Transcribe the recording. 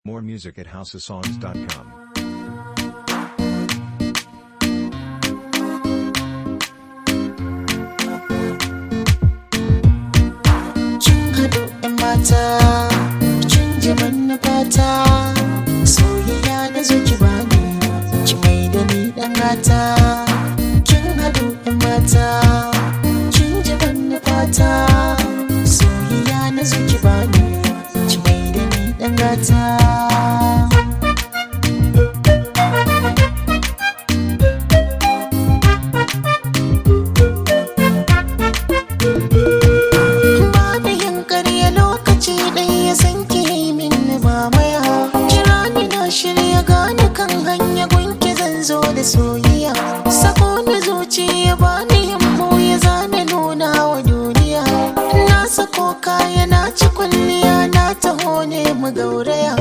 More music at houseofsongs.com. kin haɗu ‘yan mata kin ji manufata soyayya na zo ki bani ki mai da ni ɗan gata kin haɗu ‘yan mata kin ji manufata soyayya na zo ki bani ki mai da ni ɗan gata ba da yin ƙarya lokaci ɗaya ya san ki yi min mamaya kira ni na shirya gane kan hanya gunki zan zo da soyayya sako na zuciya ba ni himmo ya zana nuna wa duniya na sako kaya na ci kwalliya na taho ne mu gauraya